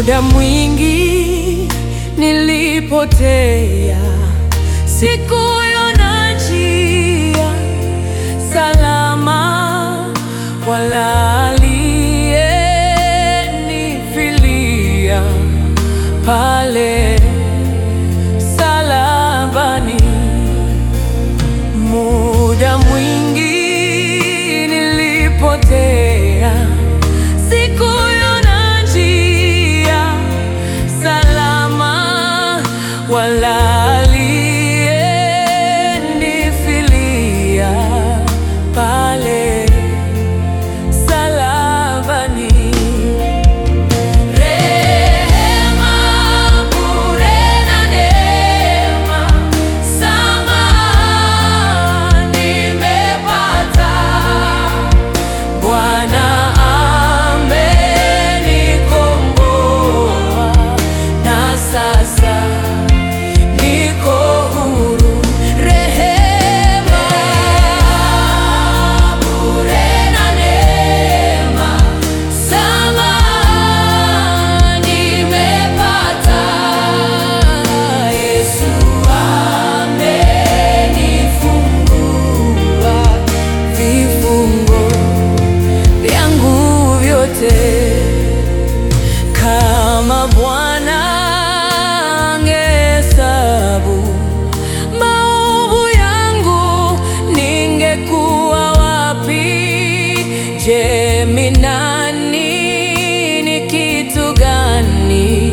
Muda mwingi nilipotea, sikuiona njia salama, wala aliyenifilia pale msalabani. Muda mwingi nilipotea, sikuiona njia salama, wala aliyenifilia pale msalabani. Rehema, bure na neema, samaha nimepata. Bwana amenikomboa na sasa niko huru. Rehema, bure na neema, samaha nimepata. Yesu amenifungua vifungo vyangu vyote. Kama Bwana angehesabu maovu yangu, ningekuwa wapi? Je, mi nani? Ni kitu gani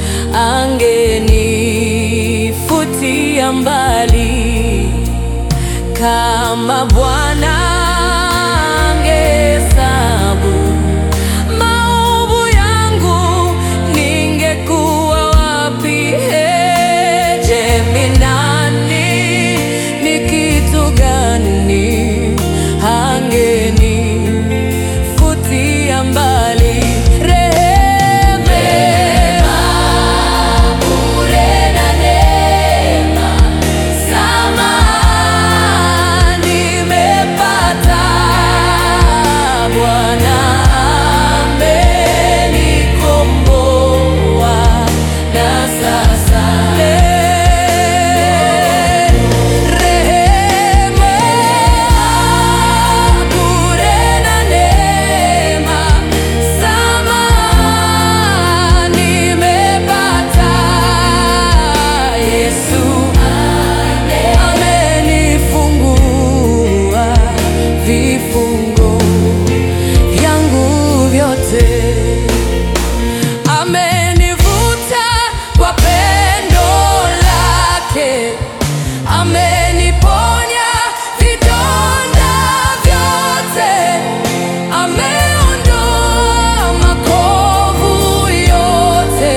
angenifutia mbali? Kama Bwana angehesabu maovu yangu, ningekuwa wapi? Hey, je, mi nani? Ni kitu gani angenifutia mbali? Rehema, bure na neema, samaha nimepata. Bwana amenikomboa na sasa rehema, bure na neema, samaha nimepata. Yesu amenifungua vifungo vyangu vyote, amenivuta kwa pendo lake, ameniponya vidonda vyote, ameondoa makovu yote,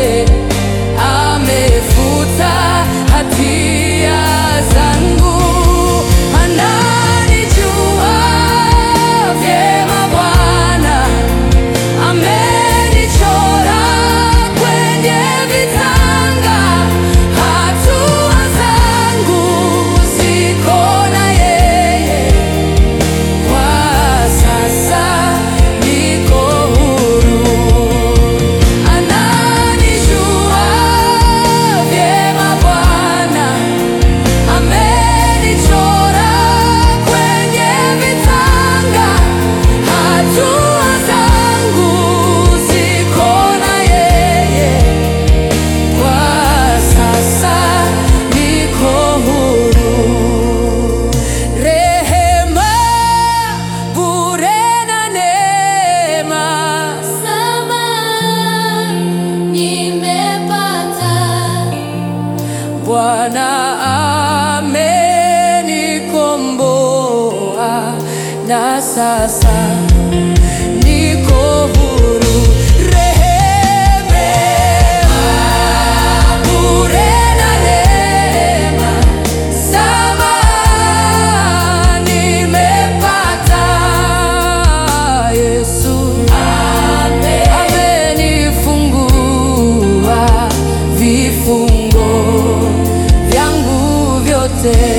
amefuta hatia zangu, ananijua vyema Bwana amenichora kwenye vitanga, hatua zangu ziko na yeye, kwa sasa niko huru. Ananijua vyema Bwana amenichora kwenye vitanga, hatua zangu ziko na yeye, kwa sasa niko huru. Rehema, bure na neema, Samaha nimepata. Bwana amenikomboa na sasa niko huru. Rehema, bure na neema, samaha nimepata. Yesu amenifungua vifungo vyangu vyote.